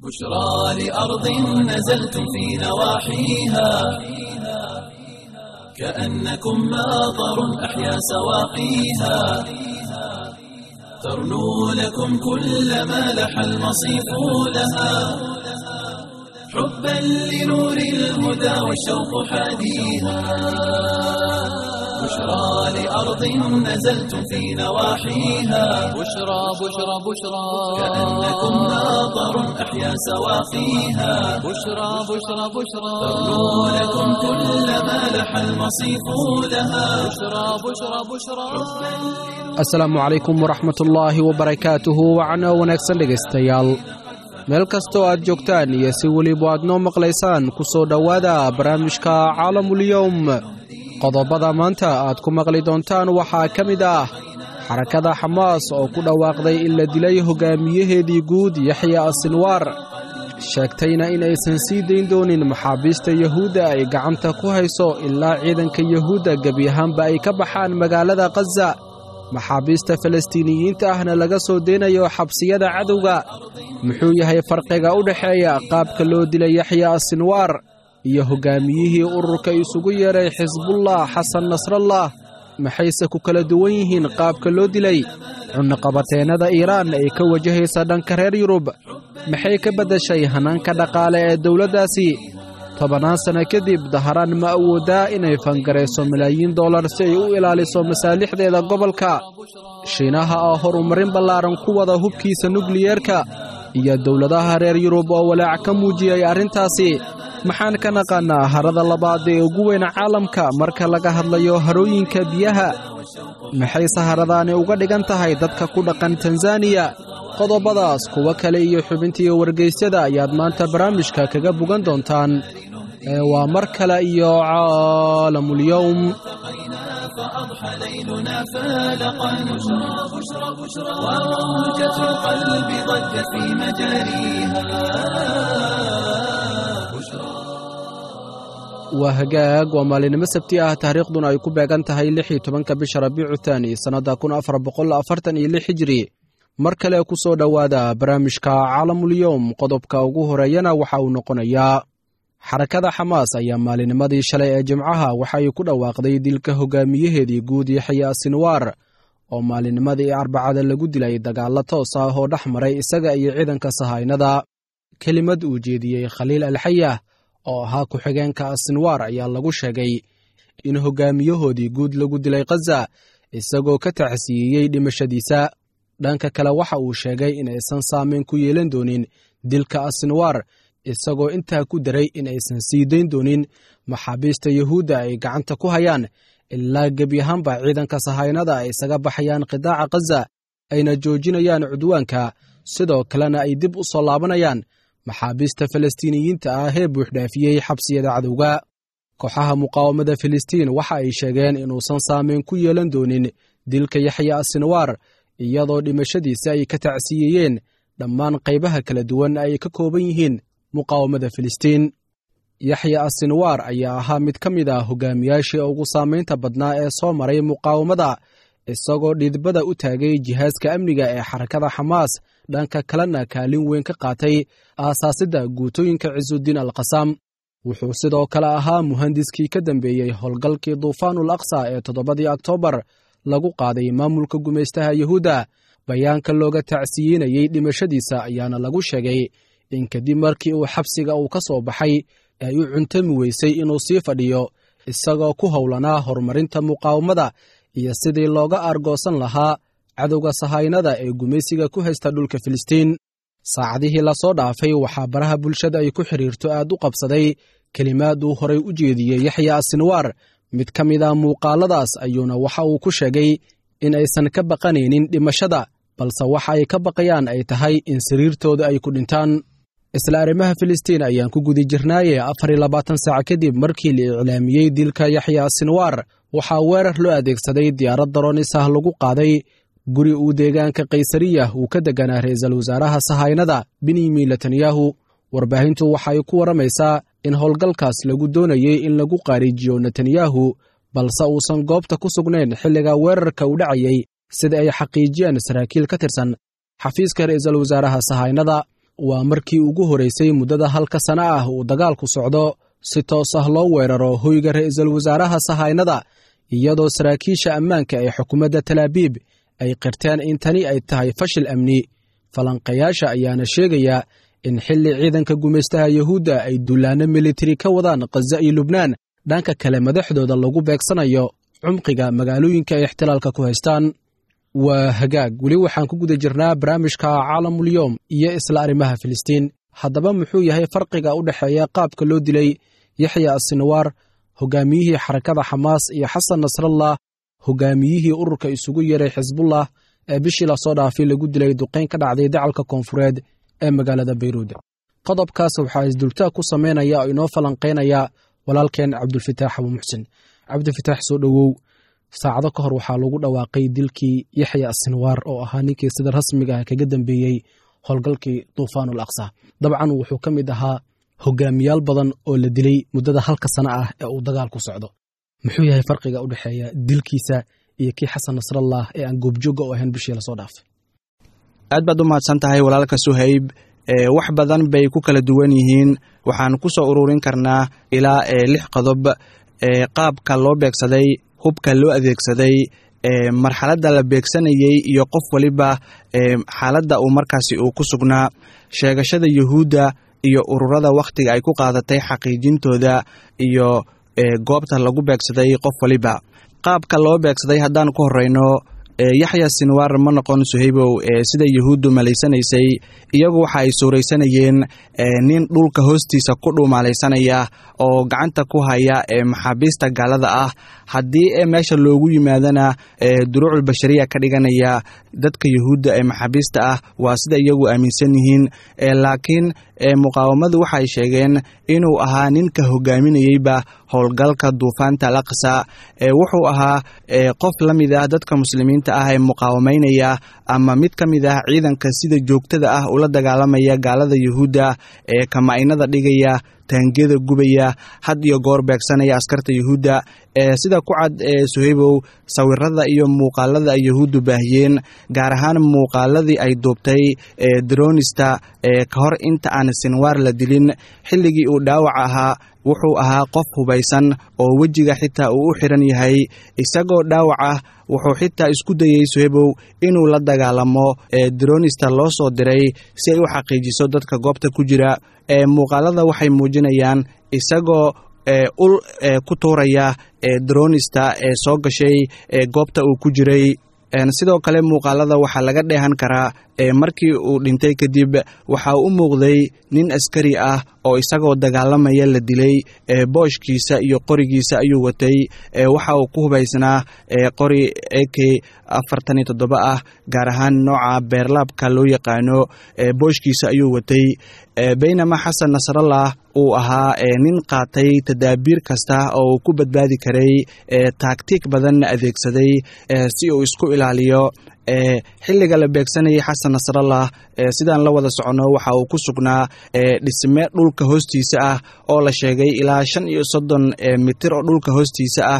بشرى لأرض نزلتم في نواحيها كأنكم ماطر أحيا سواقيها ترنو لكم كل ما لح المصيف لها حبا لنور الهدى والشوق حاديها بشرى لأرض نزلتم في نواحيها بشرى بشرى بشرى كأنكم ماطر أحيا سواقيها بشرى بشرى بشرى ترنو لكم كل ما لح المصيف لها بشرى بشرى بشرى asalaamu calaykum waraxmatullaahi wabarakaatuhu wacno wanaagsan dhegaystayaal meel kastoo aad joogtaan iyo si weliba aad noo maqlaysaan ku soo dhowaada barnaamijka caalamulyowm qodobada maanta aad ku maqli doontaan waxaa ka mid ah xarakada xamaas oo ku dhawaaqday in la dilay hogaamiyaheedii guud yaxya asinwaar sheegtayna in aysan sii dayn doonin maxaabiista yahuudda ay gacanta ku hayso ilaa ciidanka yahuudda gebi ahaanba ay ka baxaan magaalada khaza maxaabiista falastiiniyiinta ahna laga soo deynayo xabsiyada cadowga muxuu yahay farqiga u dhexeeya qaabka loo dilay yaxya asinwaar iyo hoggaamiyihii ururka isugu yeedhay xisbullah xasan nasrallah maxayse ku kala duwan yihiin qaabka loo dilay cunaqabateennada iiraan ay ka wajahaysa dhanka reer yurub maxay ka beddeshay hanaanka dhaqaale ee dowladdaasi tobannaan sanno kadib daharaan ma awoodaa inay fangarayso malaayiin dollar si ay u ilaaliso masaalixdeeda gobolka shiinaha oo horumarin ballaaran ku wada hubkiisa nukliyeerka iyo dowladaha reer yurub oo walaac ka muujiyey arrintaasi maxaan ka naqaannaa harada labaad ee ugu weyn caalamka marka laga hadlayo harooyinka biyaha maxay saharadaani uga dhigan tahay dadka ku dhaqan tanzaniya qodobadaas kuwo kale iyo xubintii wargaysyada ayaad maanta barnaamijka kaga bogan doontaan ee waa mar kale iyo caalamulyowm فأضحى ليلنا فالقا بشرى بشرى بشرى وموجة القلب ضجت في مجاريها waa hagaag waa maalinimo sabti ah taariikhduna ay ku beegan tahay lix iyo tobanka bisha rabiicu thaani sannadda kun afar boqol afartan iyo lix hijiri mar kale ku soo dhowaada barnaamijka caalamulyowm qodobka ugu horeeyana waxa uu noqonayaa xarakada xamaas ayaa maalinimadii shalay ee jimcaha waxay ku dhawaaqday dilka hogaamiyaheedii guud yaxya sinwaar oo maalinimadii arbacada lagu dilay dagaalo toos ah oo dhex maray isaga iyo ciidanka sahaynada kelimad uu jeediyey khaliil alxayah oo ahaa ku-xigeenka asinwaar ayaa lagu sheegay in hogaamiyahoodii guud lagu dilay khaza isagoo ka tacsiiyey dhimashadiisa dhanka kale waxa uu sheegay in aysan saameyn ku yeelan doonin dilka asinwaar isagoo intaa ku daray in aysan sii dayn doonin maxaabiista yahuudda ay gacanta ku hayaan ilaa gebi ahaanba ciidanka sahaynada ay isaga baxayaan qidaaca khaza ayna joojinayaan cudwaanka sidoo kalena ay dib u soo laabanayaan maxaabiista falastiiniyiinta ah ee buuxdhaafiyey xabsiyada cadowga kooxaha muqaawamada filistiin waxa ay sheegeen inuusan saameyn ku yeelan doonin dilka yaxya asinwaar iyadoo dhimashadiisa ay ka tacsiiyeyeen dhammaan qaybaha kala duwan ay ka kooban yihiin muqaawamada filistiin yaxya asinwaar ayaa ahaa mid ka mid ah hogaamiyaashii ugu saamaynta badnaa ee soo maray muqaawamada isagoo dhidbada u taagay jihaaska amniga ee xarakada xamaas dhanka kalena kaalin weyn ka qaatay aasaasidda guutooyinka cisudiin alkhasaam wuxuu sidoo kale ahaa muhandiskii ka dambeeyey howlgalkii duufaanul aqsa ee toddobadii oktoobar lagu qaaday maamulka gumaystaha yahuudda bayaanka looga tacsiyeynayey dhimashadiisa ayaana lagu sheegay in kadib markii uu xabsiga uu ka soo baxay ay u cuntami weysay inuu sii fadhiyo isagoo ku howlanaa horumarinta muqaawamada iyo sidii looga aargoosan lahaa cadowga sahaynada ee gumaysiga ku haysta dhulka filistiin saacadihii lasoo dhaafay waxaa baraha bulshada ay ku xidhiirto aad u qabsaday kelimaad uu horay u jeediyey yaxya asinwaar mid ka mid a muuqaaladaas ayuuna waxa uu ku sheegay in aysan ka baqanaynin dhimashada balse waxa ay ka baqayaan ay tahay in sariirtooda ay ku dhintaan isla arrimaha filistiin ayaan ku guda jirnaaye afar iyo labaatan saac kadib markii la iclaamiyey dilka yaxya sinwaar waxaa weerar loo adeegsaday diyaarad daroonis ah lagu qaaday guri uu deegaanka kaysariya uu ka deganaa ra-iisul wasaaraha sahaynada benyamin netanyahu warbaahintu waxay ku warramaysaa in howlgalkaas lagu doonayey in lagu qaariijiyo netanyahu balse uusan goobta ku sugnayn xilliga weerarka u dhacayey sida ay xaqiijiyeen saraakiil ka tirsan xafiiska ra-iisul wasaaraha sahaynada waa markii ugu horeysay muddada halka sana ah uu dagaalku socdo si toos ah loo weeraro hoyga ra'iisul wasaaraha sahaynada iyadoo saraakiisha ammaanka ee xukuumadda talaabiib ay qirteen in tani ay tahay fashil amni falanqayaasha ayaana sheegaya in xilli ciidanka gumaystaha yuhuudda ay dullaanno militari ka wadaan khaza iyo lubnaan dhanka kale madaxdooda lagu beegsanayo cumqiga magaalooyinka ay ixtilaalka ku haystaan waa hagaag weli waxaan ku guda jirnaa barnaamijka caalamulyoom iyo isla arrimaha filistiin haddaba muxuu yahay farqiga u dhexeeya qaabka loo dilay yaxya asinwaar hogaamiyihii xarakada xamaas iyo xasan nasrallah hogaamiyihii ururka isugu yeeray xisbullah ee bishii lasoo dhaafay lagu dilay duqayn ka dhacday dacalka koonfureed ee magaalada bayruud qodobkaas waxaa isdultaag ku samaynaya oo inoo falanqaynaya walaalkeen cabdulfitaax abu muxsin cabdifitaax soo dhowow saacado ka hor waxaa lagu dhawaaqay dilkii yaxya asinwaar oo ahaa ninkii sida rasmiga ah kaga dambeeyey howlgalkii duufaanul aqsa dabcan wuxuu ka mid ahaa hogaamiyaal badan oo la dilay muddada halka sano ah ee uu dagaalku socdo muxuu yahay farqiga u dhexeeya dilkiisa iyo kii xasan nasrallah ee aan goobjoogga u ahayn bishii lasoo dhaafay aad baad u mahadsan tahay walaalka suhayb wax badan bay ku kala duwan yihiin waxaan ku soo ururin karnaa ilaa lix qodob qaabka loo beegsaday hubka loo adeegsaday marxaladda la beegsanayey iyo qof waliba xaaladda uu markaasi uu ku sugnaa sheegashada yuhuudda iyo ururada wakhtiga ay ku qaadatay xaqiijintooda iyo goobta lagu beegsaday qof waliba qaabka loo beegsaday haddaan ku horeyno yaxya sinwaar ma noqon suhaybow sida yuhuuddu malaysanaysay iyagu waxa ay suuraysanayeen nin dhulka hoostiisa ku dhuumaalaysanaya oo gacanta ku haya maxaabiista gaalada ah haddii meesha loogu yimaadana duruucul bashariya ka dhiganaya dadka yuhuudda ee maxaabiista ah waa sida iyagu aaminsan yihiin laakiin muqaawamadu waxay sheegeen inuu ahaa ninka hogaaminayeyba howlgalka duufaanta al aqsa wuxuu ahaa qof la mid ah dadka muslimiinta ah ee muqaawamaynaya ama mid ka mid ah ciidanka sida joogtada ah ula dagaalamaya gaalada yuhuudda ee kama'inada dhigaya taangiyada gubaya had iyo goor beegsanaya askarta yuhuudda sida ku cad suhaybow sawirada iyo muuqaalada ay yuhuuddu baahiyeen gaar ahaan muuqaaladii ay duubtay dronista ka hor inta aan sinwaar la dilin xilligii uu dhaawac ahaa wuxuu ahaa qof hubaysan oo wejiga xitaa uu u xiran yahay isagoo dhaawac ah wuxuu xitaa isku dayey suhebow inuu la dagaalamo dronista loo soo diray si ay u xaqiijiso dadka goobta ku jira muuqaalada waxay muujinayaan isagoo ul ku tuuraya dronista ee soo gashay goobta uu ku jiray sidoo kale muuqaalada waxaa laga dheehan karaa markii uu dhintay kadib waxa u muuqday nin askari ah oo isagoo dagaalamaya la dilay booshkiisa iyo qorigiisa ayuu watay waxa uu ku hubaysnaa qori ak afartan iyo toddoba ah gaar ahaan nooca beerlaabka loo yaqaano booshkiisa ayuu watay baynama xasan nasrallah uu ahaa nin qaatay tadaabiir kasta oo uu ku badbaadi karay taagtiig badanna adeegsaday si uu isku ilaaliyo xilliga la beegsanayay xasan nasrallah sidaan la wada soconno waxa uu ku sugnaa dhisme dhulka hoostiisa ah oo la sheegay ilaa shan iyo soddon mitir oo dhulka hoostiisa ah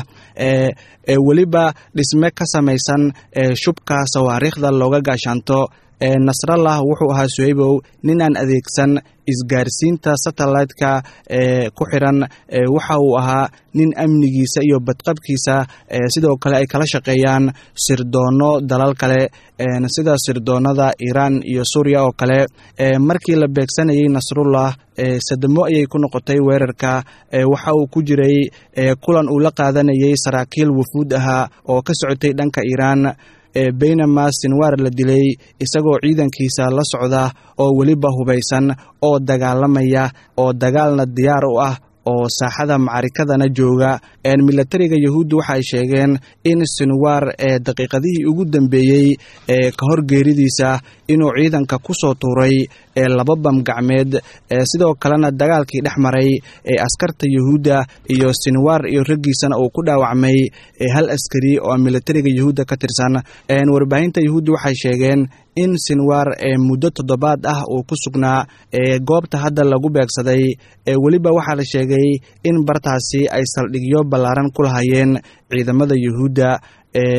weliba dhisme ka samaysan shubka sawaariikhda looga gaashaanto nasrallah wuxuu ahaa suhaybow nin aan adeegsan isgaarsiinta satellite-ka ee ku xiran waxa uu ahaa nin amnigiisa iyo badqabkiisa sidoo kale ay kala shaqeeyaan sirdoonno dalal kale sida sirdoonnada iiraan iyo suuriya oo kale markii la beegsanayay nasrullah sadamo ayay ku noqotay weerarka waxa uu ku jiray kulan uu la qaadanayay saraakiil wufuud ahaa oo ka socotay dhanka iiraan baynama sinwaar la dilay isagoo ciidankiisa la socda oo weliba hubaysan oo dagaalamaya oo dagaalna diyaar u ah oo saaxada macarikadana jooga milatariga yahuudda waxaay sheegeen in sinwaar ee daqiiqadihii ugu dambeeyey ee ka hor geeridiisa inuu ciidanka ku soo tuuray ee laba bam gacmeed sidoo kalena dagaalkii dhex maray ee askarta yahuudda iyo sinwaar iyo raggiisana uu ku dhaawacmay hal askari oo milatariga yahuudda ka tirsan warbaahinta yahuudda waxay sheegeen in sinwaar ee muddo toddobaad ah uu ku sugnaa ee goobta hadda lagu beegsaday ee weliba waxaa la sheegay in bartaasi ay saldhigyo ballaaran ku lahayeen ciidamada yuhuudda ee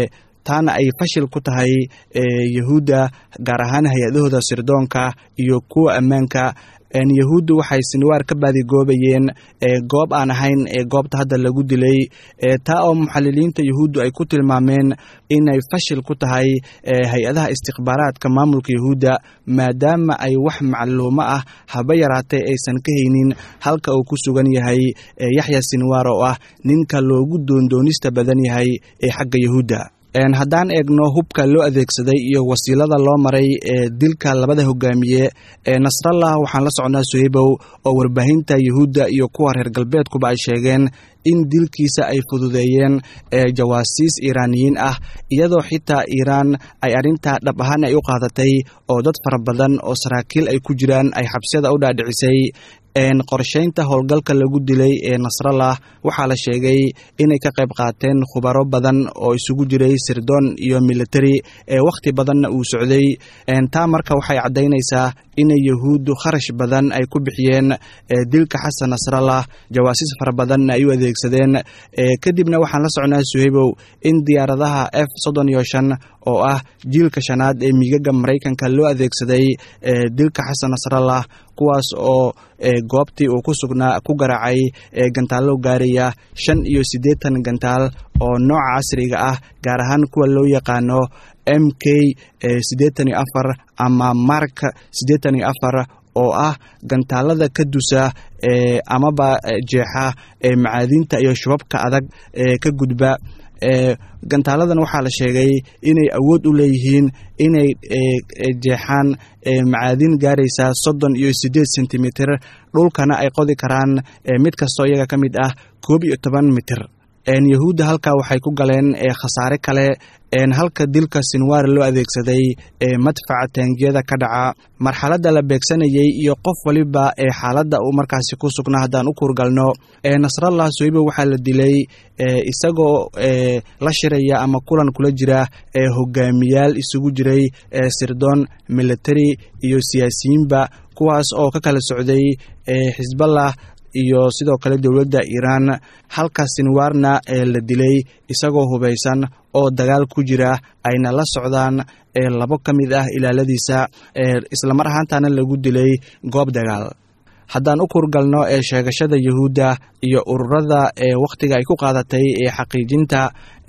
taana ay fashil ku tahay yahuudda gaar ahaan hay-adahooda sirdoonka iyo kuwa ammaanka yahuuddu waxay sinwaar ka baadigoobayeen goob aan ahayn goobta hadda lagu dilay taa oo muxaliliinta yahuuddu ay ku tilmaameen inay fashil ku tahay hay-adaha istikhbaaraadka maamulka yahuudda maadaama ay wax macluumo ah haba yaraatee aysan ka haynin halka uu ku sugan yahay yaxya sinwaar oo ah ninka loogu doondoonista badan yahay ee xagga yahuudda haddaan eegno hubka loo adeegsaday iyo wasiilada loo maray ee dilka labada hogaamiye ee nasrallah waxaan la socnaa suhaybow oo warbaahinta yuhuudda iyo kuwa reer galbeedkuba ay sheegeen in dilkiisa ay fududeeyeen jawaasiis iiraaniyiin ah iyadoo xitaa iiraan ay arrintaa dhab ahaan ay u qaadatay oo dad fara badan oo saraakiil ay ku jiraan ay xabsiyada u dhaadhicisay qorshaynta howlgalka lagu dilay ee nasrallah waxaa la sheegay inay ka qayb qaateen khubaro badan oo isugu jiray sirdoon iyo militari ee wakhti badanna uu socday taa marka waxay caddaynaysaa inay yahuuddu kharash badan ay ku bixiyeen dilka xasan nasrallah jawaasiis fara badanna ay u adeegsadeen kadibna waxaan la socnaa suhaybow in diyaaradaha f soddon iyo shan oo ah jiilka shanaad ee miigaga maraykanka loo adeegsaday dilka xasan nasrallah kuwaas oo goobtii uu ku sugnaa ku garaacay gantaallo gaaraya shan iyo siddeetan gantaal oo nooca casriga ah gaar ahaan kuwa loo yaqaano m k siddeetan iyo afar ama mark siddeetan iyo afar oo ah gantaalada ka dusa amaba jeexa macaadiinta iyo shubabka adag ee ka gudba gantaaladan waxaa la sheegay inay awood u leeyihiin inay jeexaan macaadiin gaaraysa soddon iyo siddeed sentimitir dhulkana ay qodi karaan mid kastoo iyaga ka mid ah koob iyo toban mitir yahuudda halkaa waxay ku galeen khasaare kale halka dilka sinwaar loo adeegsaday madfaca taangiyada ka dhaca marxaladda la beegsanayey iyo qof waliba ee xaaladda uu markaasi ku sugnaa haddaan u kuurgalno nasrallah soybo waxaa la dilay isagoo la shiraya ama kulan kula jira hogaamiyaal isugu jiray sirdoon militari iyo siyaasiyiinba kuwaas oo ka kala socday xisballah iyo sidoo kale dowladda iiraan halka sinwaarna la dilay isagoo hubaysan oo dagaal ku jira ayna la socdaan labo ka mid ah ilaaladiisa islamar ahaantana lagu dilay goob dagaal haddaan u kurgalno ee sheegashada yahuudda iyo ururada ee wakhtiga ay ku qaadatay ee xaqiijinta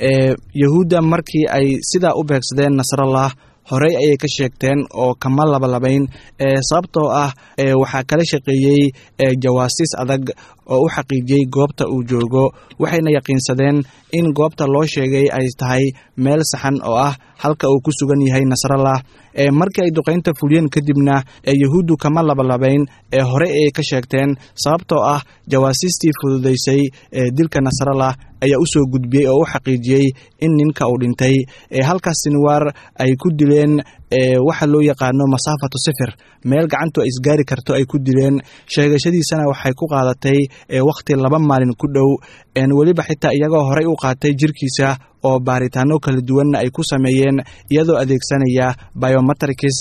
yahuudda markii ay sidaa u beegsadeen nasrallah horey ayay ka sheegteen oo kama labalabayn sababtoo ah waxaa kala shaqeeyey jawaasiis adag oo u xaqiijiyey goobta uu joogo waxayna yaqiinsadeen in goobta loo sheegay ay tahay meel saxan oo ah halka uu ku sugan yahay nasrallah markii ay duqaynta fuliyeen kadibna yahuuddu kama labalabayn ee hore ayay ka sheegteen sababtoo ah jawaasiistii fududaysay dilka nasrallah ayaa u soo gudbiyey oo u xaqiijiyey in ninka uu dhintay halkaas sinwaar ay ku dileen waxa loo yaqaano masaafatu sifir meel gacantu ay isgaari karto ay ku dileen sheegashadiisana waxay ku qaadatay wakhti laba maalin ku dhow weliba xitaa iyagoo horey u qaatay jirkiisa oo baaritaano kala duwanna ay ku sameeyeen iyadoo adeegsanaya biometrics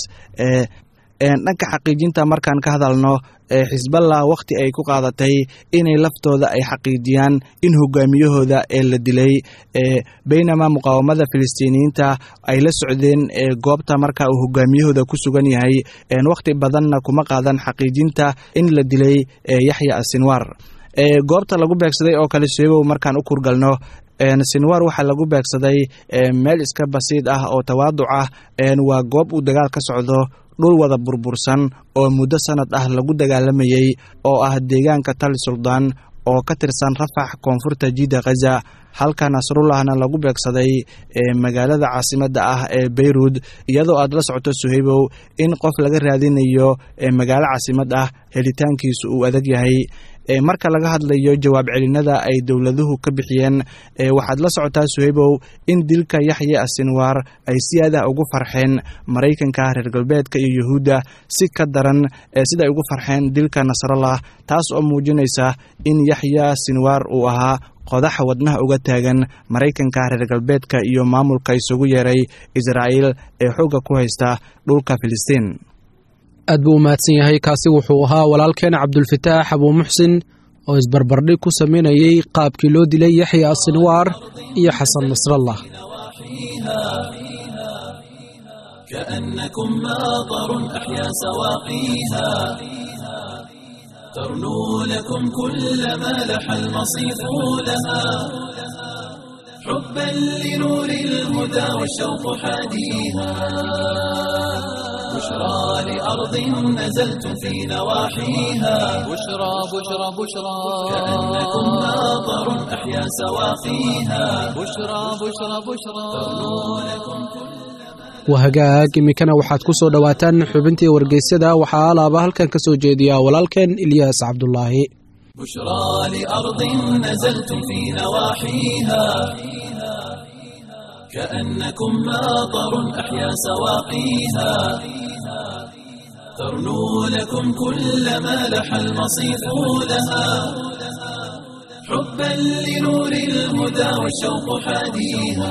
dhanka xaqiijinta markaan ka hadalno xisballah wakhti ay ku qaadatay inay laftooda ay xaqiijiyaan in hogaamiyahooda ee la dilay baynama muqaawamada filistiiniyiinta ay la socdeen goobta marka uu hogaamiyahooda ku sugan yahay wakhti badanna kuma qaadan xaqiijinta in la dilay yaxya asinwaar goobta lagu beegsaday oo kale sheegow markaan u kurgalno sinwaar waxaa lagu beegsaday meel iska basiid ah oo tawaaduc ah waa goob uu dagaal ka socdo dhul wada burbursan oo muddo sanad ah lagu dagaalamayey oo ah deegaanka tali suldaan oo ka tirsan rafax koonfurta jidda khaza halka nasrullahna lagu beegsaday magaalada caasimadda ah ee beyruud iyadoo aad la socoto suhaybow in qof laga raadinayo magaalo caasimad ah helitaankiisu uu adag yahay marka laga hadlayo jawaab celinada ay dowladuhu ka bixiyeen waxaad la socotaa suhaybow in dilka yaxya asinwaar ay si aad ah ugu farxeen maraykanka reer galbeedka iyo yuhuudda si ka daran siday ugu farxeen dilka nasrallah taas oo muujinaysa in yaxya sinwaar uu ahaa qodaxa wadnaha uga taagan maraykanka reer galbeedka iyo maamulka isugu yeeray israa'iil ee xoogga ku haysta dhulka filistiin aad buu u mahadsan yahay kaasi wuxuu ahaa walaalkeena cabdulfataax abuu muxsin oo isbarbardhig ku samaynayey qaabkii loo dilay yaxya asinwaar iyo xasan nasrallah كأنكم ماطر أحيا سواقيها ترنو لكم كل ما لح المصيف لها حبا لنور الهدى والشوق حاديها بشرى لأرض نزلتم في نواحيها بشرى بشرى بشرى كأنكم ماطر أحيا سواقيها بشرى بشرى بشرى wahagaag iminkana waxaad ku soo dhowaataan xubintii wargeysyada waxaa alaaba halkan ka soo jeediya walaalkeen ilyaas cabdulaahi بشرى لأرض نزلتم في نواحيها كأنكم ماطر أحيا سواقيها ترنو لكم كل ما لح المصيف لها حبا لنور الهدى والشوق حاديها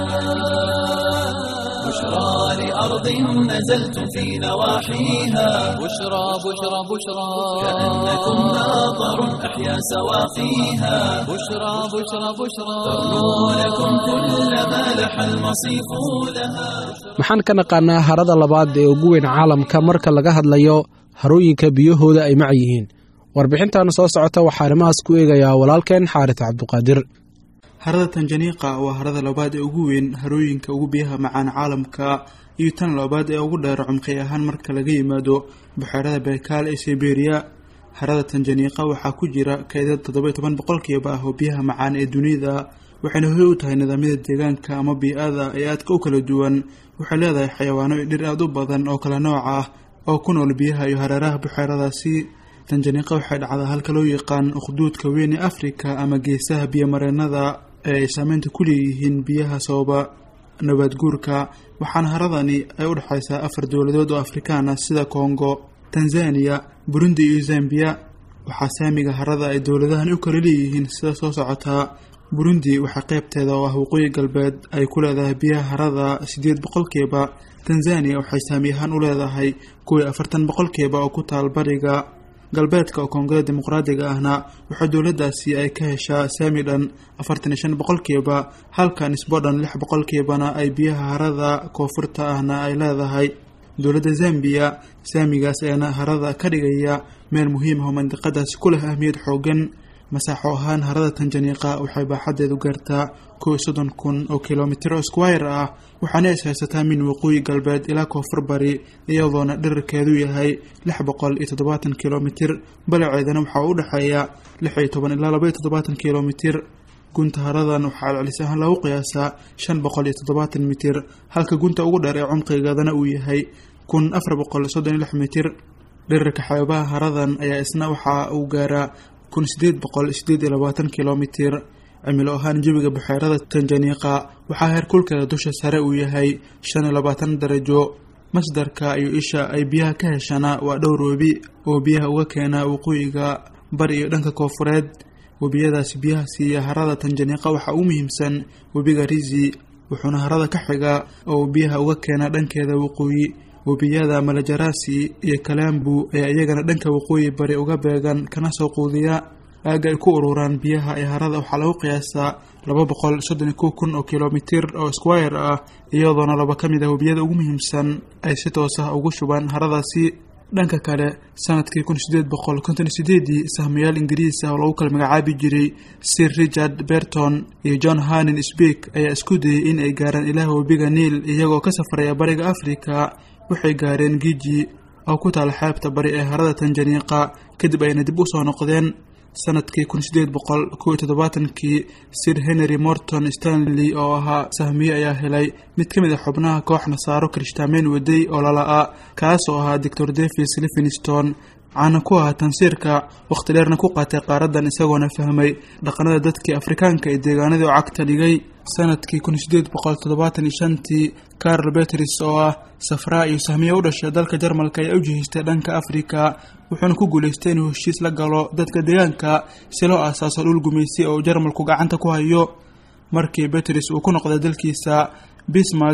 بشرى لأرض نزلتم في نواحيها بشرى بشرى بشرى كأنكم ماطر أحيا سواقيها بشرى بشرى بشرى ترنو لكم كل ما لح المصيف لها maxaan ka naqaanaa harada labaad ee ugu weyn caalamka marka laga hadlayo harooyinka biyahooda ay mac yihiin warbixintan soo socota waxaa arrimahaas ku eegayaa walaalkeen xaaris cabduqaadir harada tanjaniiqa waa harada labaad ee ugu weyn harooyinka ugu biyaha macaan caalamka iyo tan labaad ee ugu dheer cumqi ahaan marka laga yimaado buxeerada baykaal ee siberiya harada tanjaniiqa waxaa ku jira kaydad toddoba iyo toban boqolkiiba ah oo biyaha macaan ee dunida waxayna hoy u tahay nidaamyada deegaanka ama bii-ada ee aadka u kala duwan waxay leedahay xayawaano iyo dhir aada u badan oo kala nooc ah oo ku nool biyaha iyo hareeraha buxeeradaasi tanjaniiqa waxay dhacdaa halka loo yaqaan ukhduudka weyn ee afrika ama geesaha biyomareenada ee ay saameynta ku leeyihiin biyaha sababa nabaad guurka waxaana haradani ay u dhexaysaa afar dowladood oo afrikaan ah sida kongo tanzaniya burundi iyo zambiya waxaa saamiga harada ay dowladahani u kala leeyihiin sida soo socotaa burundi waxaa qeybteeda oo ah waqooyi galbeed ay ku leedahay biyaha harada siddeed boqolkiiba tanzaniya waxay saami ahaan u leedahay kuwii afartan boqolkiiba oo ku taal bariga galbeedka oo koongada dimuqraadiga ahna waxaa dowladdaasi ay ka heshaa saami dhan afartan iyo shan boqolkiiba halka nisbo dhan lix boqolkiibana ay biyaha harada koonfurta ahna ay leedahay dowladda zambiya saamigaas ayaana harada ka dhigaya meel muhiim ah oo mandiqadaasi ku leh ahmiyad xoogan masaaxo ahaan harada tanjaniiqa waxay baaxadeedu gaartaa kow iyo soddon kun oo kilomitir oo squire ah waxaana is haysataa min waqooyi galbeed ilaa koonfur bari iyadoona dherarkeedu yahay lix boqol iyo toddobaatan kilomitir balaceedana waxaa u dhexeeya lix iyo toban ilaa laba iyo toddobaatan kilomitir gunta haradan waxaa celcelis ahaan lagu qiyaasaa shan boqol iyo toddobaatan mitir halka gunta ugu dheer ee cumqigeedana uu yahay kun afar boqol soddon iyo lix mitir dherarka xeebaha haradan ayaa isna waxa uu gaaraa kun sideed boqol sideed iyo labaatan kilomitir cimilo ahaan jawiga buxeerada tanjaniiqa waxaa heerkulkeeda dusha sare uu yahay shan iyo labaatan darajo masdarka iyo isha ay biyaha ka heshana waa dhowr webi oo biyaha uga keena waqooyiga bari iyo dhanka koonfureed webiyadaasi biyaha siiya harada tanjaniiqa waxaa u muhiimsan webiga rizi wuxuuna harada ka xiga oo biyaha uga keena dhankeeda waqooyi webiyada malajarasi iyo kalambu ayaa iyagana dhanka waqooyi bari uga beegan kana soo quudiya aagga ay ku ururaan biyaha ee harada waxaa lagu qiyaasaa laba boqol soddon iyo kow kun oo kilomitir oo squire ah iyadoona laba ka mid ah webiyada ugu muhiimsan ay si toos ah ugu shubaan haradaasi dhanka kale sanadkii kun sideed boqol konton iyo sideedii sahmayaal ingiriis ah oo lagu kala magacaabi jiray sir richard berton iyo john hanin speak ayaa isku dayay in ay gaaraan ilaah webiga niil iyagoo ka safraya bariga afrika waxay gaareen giji oo ku taala xeebta bari ee harada tanjaniiqa kadib ayna dib u soo noqdeen sanadkii kun sideed boqol kow iyo toddobaatankii sir henry morton stanley oo ahaa sahmiye ayaa helay mid ka mid a xubnaha koox nasaaro kirishtaameen waday oo lala-a kaas oo ahaa doctor davis livingston caana ku ahaa tansiirka wakhti dheerna ku qaatay qaaradan isagoona fahmay dhaqanada dadkii afrikaanka ee deegaanadii oo cagta dhigay sanadkii kun sideed boqol toddobaatan iyo shantii carl betris oo ah safraa iyo sahmiye u dhashay dalka jarmalka ayaa u jihaystay dhanka afrika wuxuuna ku guulaystay inuu heshiis la galo dadka deegaanka si loo aasaaso dhul gumaysi oo jarmalku gacanta ku hayo markii betris uu ku noqday dalkiisa bismark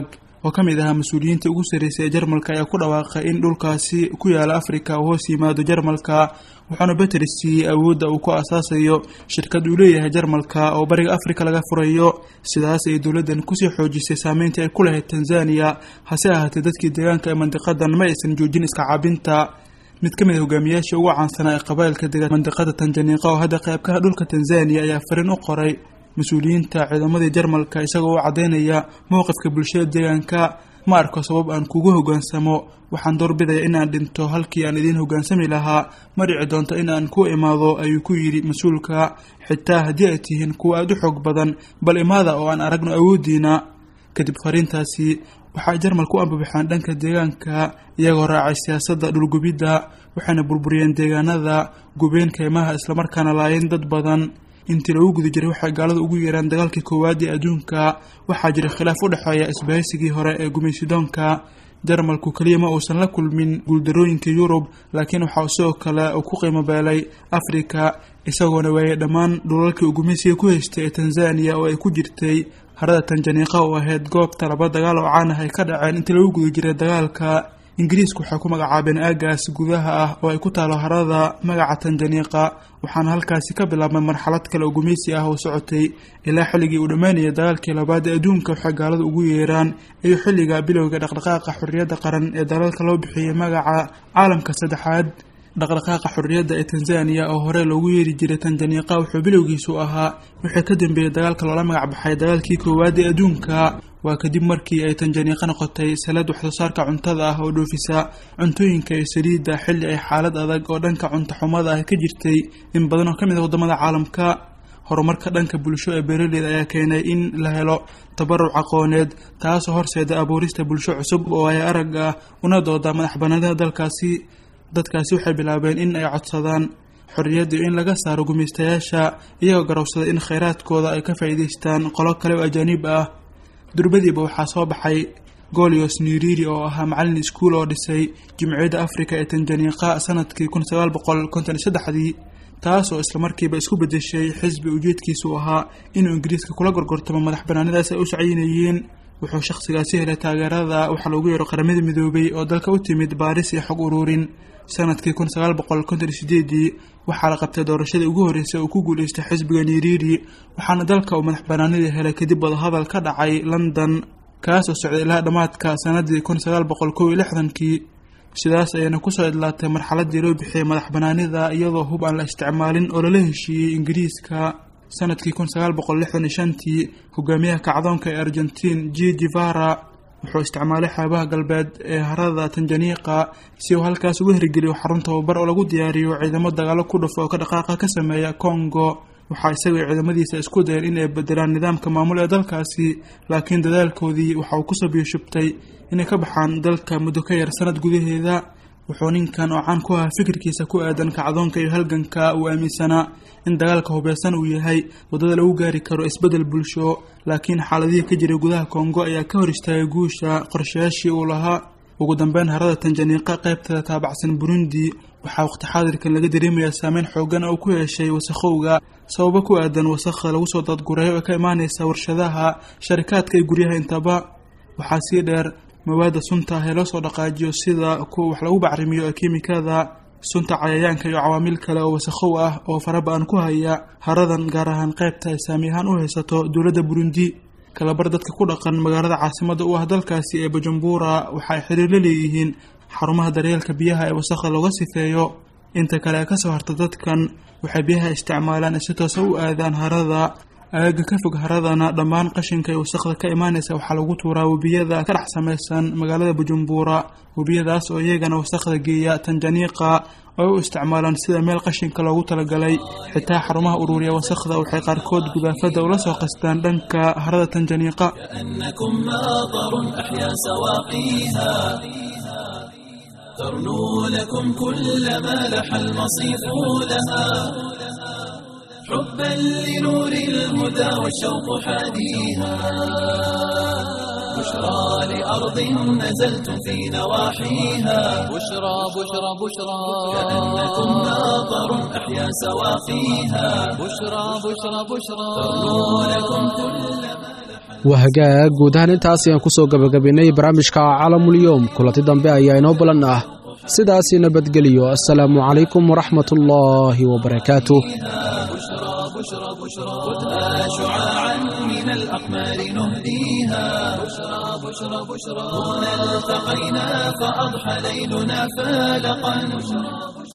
oo ka mid ahaa mas-uuliyiinta ugu sarreysay ee jarmalka ayaa ku dhawaaqay in dhulkaasi ku yaala afrika uu hoos yimaado jarmalka wuxuuna beteris siiyey awoodda uu ku asaasayo shirkad uu leeyahay jarmalka oo bariga afrika laga furayo sidaas ay dowladdan kusii xoojisay saameyntii ay ku lahayd tanzaniya hase ahaatee dadkii deegaanka ee mandiqadan ma aysan joojin iska cabinta mid ka mid a hogaamiyaashii ugu caansanaa ee qabailka dega mandiqada tanjaniiqa oo hadda qaybkaha dhulka tanzaniya ayaa fariin u qoray mas-uuliyiinta ciidamadii jarmalka isagoo u caddaynaya mowqifka bulshada deegaanka ma arko sabab aan kugu hoggaansamo waxaan doorbidaya in aan dhinto halkii aan idiin hoggaansami lahaa ma dhici doonto in aan ku imaado ayuu ku yidhi mas-uulka xitaa haddii ay tihiin kuwa aada u xoog badan bal imaada oo aan aragno awooddiina kadib fariintaasi waxay jarmalku u ambabaxeen dhanka deegaanka iyagoo raacay siyaasadda dhulgubidda waxayna burburiyeen deegaanada gubeen keymaha islamarkaana laayeen dad badan intii lagu guda jiray waxay gaalada ugu yeeraan dagaalkii koowaad ee adduunka waxaa jira khilaaf u dhexeeya isbahaysigii hore ee gumaysidoonka jarmalku keliya ma uusan la kulmin guuldarooyinka yurub laakiin waxaa sidoo kale uu ku qiimo beelay afrika isagoona waayay dhammaan dhulalkii uu gumaysiga ku haystay ee tanzaniya oo ay ku jirtay harada tanjaniiqa oo ahayd goobta laba dagaal oo caan ah ay ka dhaceen intii lagu guda jiray dagaalka ingiriisku waxay ku magacaabeen aagaas gudaha ah oo ay ku taalo harada magaca tanjaniiqa waxaana halkaasi ka bilaabmay marxalad kale oo gumaysi ah oo socotay ilaa xilligii uu dhammaanayay dagaalkii labaad ee adduunka waxay gaalada ugu yeeraan iyo xilliga bilowga dhaqdhaqaaqa xorriyadda qaran ee dalalka loo bixiyey magaca caalamka saddexaad dhaqdhaqaaqa xorriyadda ee tanzaniya oo hore loogu yeeri jiray tanjaniiqa wuxuu bilowgiisu ahaa wixii ka dambeeyey dagaalka loola magac baxay dagaalkii koowaad ee adduunka waa kadib markii ay tanjaniiqa noqotay salad waxsoosaarka cuntada ah oo dhoofisa cuntooyinka iyo saliidda xilli ay xaalad adag oo dhanka cunto xumada ah ka jirtay in badan oo ka mid ah waddamada caalamka horumarka dhanka bulsho ee beeraleyda ayaa keenay in la helo tabaruc aqooneed taasoo horseeda abuurista bulsho cusub oo ay arag ah una dooda madax banaanida dalkaasi dadkaasi waxay bilaabeen in ay codsadaan xorriyadda iyo in laga saaro gumaystayaasha iyagoo garowsada in khayraadkooda ay ka faa'iidaystaan qolo kale oo ajaaniib ah durbadiiba waxaa soo baxay golios niriri oo ahaa macallin iskuul oo dhisay jimciyadda afrika ee tanjaniiqa sanadkii kun sagaal boqol konton iyo saddexdii taas oo islamarkiiba isku bedeshay xisbi ujeedkiisu ahaa inuu ingiriiska kula gorgortamo madax banaanidaas ay u sacyinayeen wuxuu shakhsigaasi helay taageerada waxaa loogu yeero qaramada midoobay oo dalka u timid baaris iyo xog ururin sanadkii kun sagaal boqol konton iyo sideedii waxaa la qabtay doorashadii ugu horreysay oo ku guulaystay xisbiga niriri waxaana dalka uu madax banaanidii helay kadib wadahadal ka dhacay london kaas oo socday ilaa dhammaadka sanadii kun sagaal boqol kow iyo lixdankii sidaas ayayna kusoo idlaatay marxaladii loo bixiyey madax banaanida iyadoo hub aan la isticmaalin oo lala heshiiyey ingiriiska sanadkii kun sagaal boqol lixdan iyo shantii hogaamiyaha kacdoonka ee argentiin g givara wuxuu isticmaalay xeebaha galbeed ee harada tanjaniiqa si uu halkaas uga hirgeliyo xarun tababar oo lagu diyaariyo ciidamo dagaalo ku dhufo oo ka dhaqaaqa ka sameeya congo waxaa isaga iyo ciidamadiisa isku dayeen in ay bedelaan nidaamka maamul ee dalkaasi laakiin dadaalkoodii waxa uu kusoo biyashubtay inay ka baxaan dalka muddo ka yar sanad gudaheeda wuxuu ninkan oo caan ku ahaa fikirkiisa ku aadan kacdoonka iyo halganka uu aaminsanaa in dagaalka hubeysan uu yahay waddada lagu gaari karo isbeddel bulsho laakiin xaaladihii ka jiray gudaha kongo ayaa ka hor istaagay guusha qorshayaashii uu lahaa ugu dambeyn harada tanjaniiqa qaybteeda taabacsan burundi waxaa waqti xaadirkan laga dareemayaa saameyn xoogan oo ku yeeshay wasakhowga sababo ku aadan wasakha lagu soo dadgureeyo ee ka imaaneysa warshadaha sharikaadka iyo guryaha intaba waxaa sii dheer mawaadda sunta ah ee loo soo dhaqaajiyo sida kuwa wax lagu bacrimiyo ee kiimikada sunta cayayaanka iyo cawaamil kale oo wasakhow ah oo faraba-an ku haya haradan gaar ahaan qaybta ay saami ahaan u haysato dowladda burundi kalabar dadka ku dhaqan magaalada caasimada u ah dalkaasi ee bujumbura waxa ay xiriir la leeyihiin xarumaha daryeelka biyaha ee wasakha looga sifeeyo inta kale ee kasoo harta dadkan waxay biyaha isticmaalaan si toosa u aadaan harada aagaga ka fog haradana dhammaan qashinka ee wasakhda ka imaanaysa waxaa lagu tuuraa webiyada ka dhex samaysan magaalada bujumbura webiyadaas oo iyagana wasakhda geeya tanjaniiqa oo u isticmaalaan sida meel qashinka loogu talagalay xitaa xarumaha ururiya wasakhda waxay qaarkood gudaafada ula soo qastaan dhanka harada tanjaniiqa كأنكم ماطر أحيا سواقيها ترنو لكم كل ما لح المصيف لها حبا لنور الهدى والشوق حاديها بشرى لأرض نزلتم في نواحيها بشرى بشرى بشرى كأنكم ماطر أحيا سواقيها بشرى بشرى بشرى ترنو لكم كل ما لح wahagaag guud ahaan intaas ayaan kusoo gabagabaynay barnaamijka caalamulyoom kulanti dambe ayaa inoo balan ah sidaasi nabadgeliyo assalaamu calaykum waraxmat ullaahi wabarakaatuh خذها شعاعا من الأقمار نهديها بشرى بشرى بشرى هنا التقينا فأضحى ليلنا فالقا